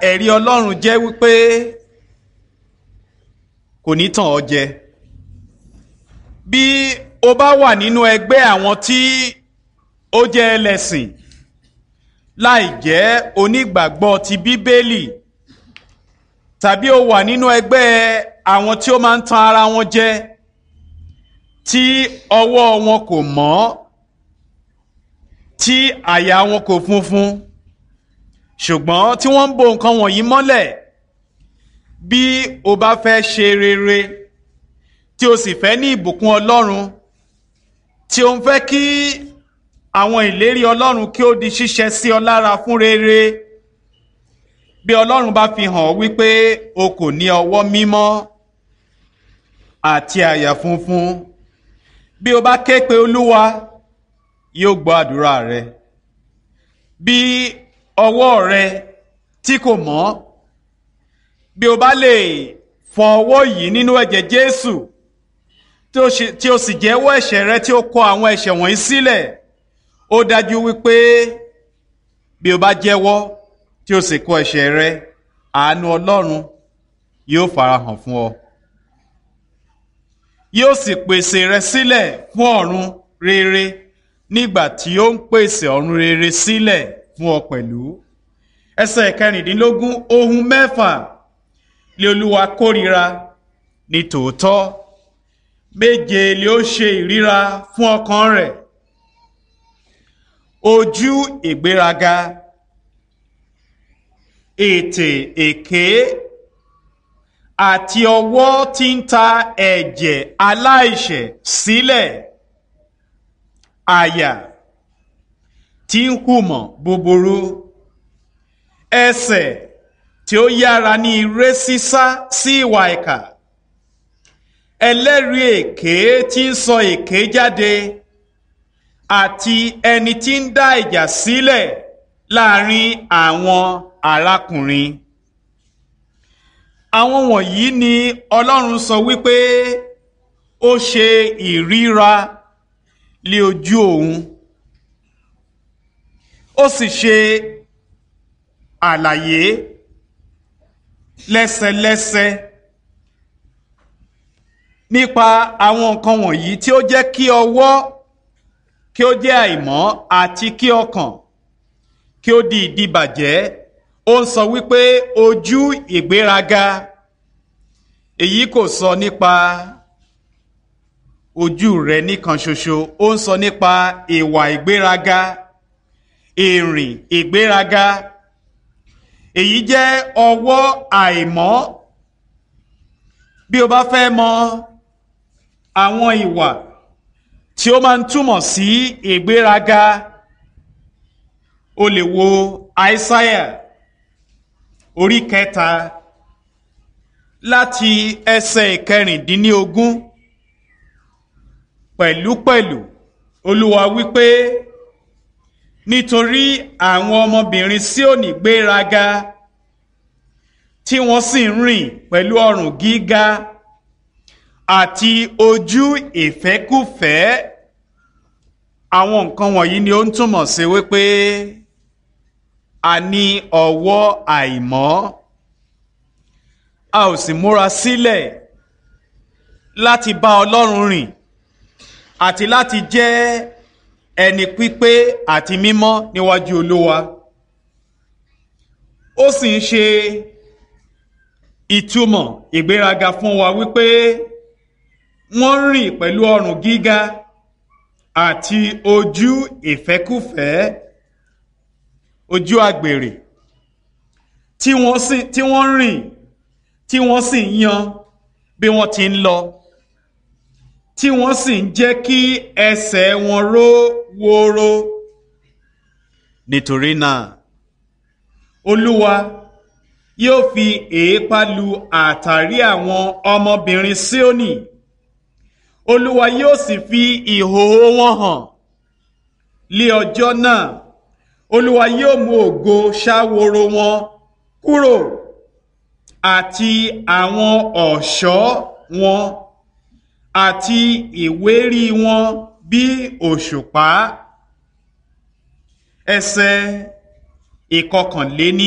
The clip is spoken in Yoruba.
ẹ̀rí Ọlọ́run jẹ́ wípé kò ní tàn ọ́ jẹ bí o bá wà nínú ẹgbẹ́ àwọn tí ó jẹ́ ẹlẹ́sìn láì jẹ́ onígbàgbọ́ ti Bíbélì tàbí o wà nínú ẹgbẹ́ àwọn tí ó máa ń tan ara wọn jẹ tí ọwọ́ wọn kò mọ́ tí àyà wọn kò funfun ṣùgbọ́n tí wọ́n ń bo nǹkan wọ̀nyí mọ́lẹ̀ bí o bá fẹ́ ṣe rere tí o sì fẹ́ ní ìbùkún Ọlọ́run tí o ń fẹ́ kí àwọn ìlérí Ọlọ́run kí ó di ṣíṣẹ sí ọ lára fún rere bí Ọlọ́run bá fi hàn wípé o kò ní ọwọ́ mímọ́ àti àyà funfun bí o bá ké pe Olúwa yóò gbọ́ àdúrà rẹ bí ọwọ́ rẹ tí kò mọ́ bí o bá lè fọ ọwọ́ yìí nínú ẹ̀jẹ̀ Jésù tí o sì jẹ́wọ́ ẹ̀ṣẹ̀ rẹ tí o kọ àwọn ẹ̀ṣẹ̀ wọ̀nyí sílẹ̀ ó dájú wípé bí o bá jẹ́wọ́ tí o sì kọ ẹ̀ṣẹ̀ rẹ àánú Ọlọ́run yóò farahàn fún ọ yóò sì pèsè rẹ sílẹ̀ fún ọ̀run rere nígbà tí ó ń pèsè ọ̀run rere sílẹ̀ fún ọ pẹ̀lú ẹsẹ̀ kẹrìndínlógún ohun mẹ́fà lé Olúwa kórìíra ní tòótọ́ méje lé ó ṣe ìríra fún ọkàn rẹ̀ ojú ìgbéraga ètè èké àti ọwọ́ tí ń ta ẹ̀jẹ̀ aláìṣẹ̀ sílẹ̀ àyà tí ń hùmọ̀ búburú ẹsẹ̀ tí ó yára ní ire sísá sí ìwà ìkà ẹlẹ́rìí èké tí ń sọ èké jáde àti ẹni tí ń dá ìjà sílẹ̀ láàrin àwọn arákùnrin àwọn wọ̀nyí ni Ọlọ́run sọ wípé ó ṣe ìríra lé ojú òun ó sì ṣe àlàyé lẹ́sẹlẹ́sẹ nípa àwọn nǹkan wọ̀nyí tí ó jẹ́ kí ọwọ́ kí ó jẹ́ àìmọ́ àti kí ọkàn kí ó di ìdíbàjẹ́ ó ń sọ wípé ojú ìgbéraga èyí kò sọ nípa ojú rẹ nìkan ṣoṣo ó ń sọ nípa ìwà ìgbéraga ìrìn ìgbéraga èyí jẹ́ ọwọ́ àìmọ́ bí o bá fẹ́ mọ àwọn ìwà tí ó máa ń túmọ̀ sí ìgbéraga o lè wo Aísáyà orí kẹta láti ẹsẹ̀ ìkẹrìndínlógún pẹ̀lúpẹ̀lú Olúwa wípé nítorí àwọn ọmọbìnrin Síónì gbéraga tí wọ́n sì ń rìn pẹ̀lú ọrùn gíga àti ojú ìfẹ́kùfẹ́ àwọn nǹkan wọ̀nyí ni ó ń túmọ̀ sí wípé a ní ọwọ́ àìmọ́ a ò sì múra sílẹ̀ láti bá Ọlọ́run rìn àti láti jẹ́ ẹni pípé àti mímọ́ níwájú Olúwa ó sì ń ṣe ìtumọ̀ ìgbéraga fún wa wípé wọ́n rìn pẹ̀lú ọrùn gíga àti ojú ìfẹ́kùfẹ́ ojú àgbèrè tí wọ́n sì tí wọ́n rìn tí wọ́n sì ń yan bí wọ́n ti ń lọ tí wọ́n sì ń jẹ́ kí ẹsẹ̀ wọn ró wóró nítorí náà Olúwa yóò fi èépá lu àtàrí àwọn ọmọbìnrin Síónì Olúwa yóò sì fi ìhòòhò wọn hàn lé ọjọ́ náà Olúwa yóò mú ògo ṣáworo wọn kúrò àti àwọn ọ̀ṣọ́ wọn àti ìwérí wọn bí òṣùpá ẹsẹ̀ ìkọkànléní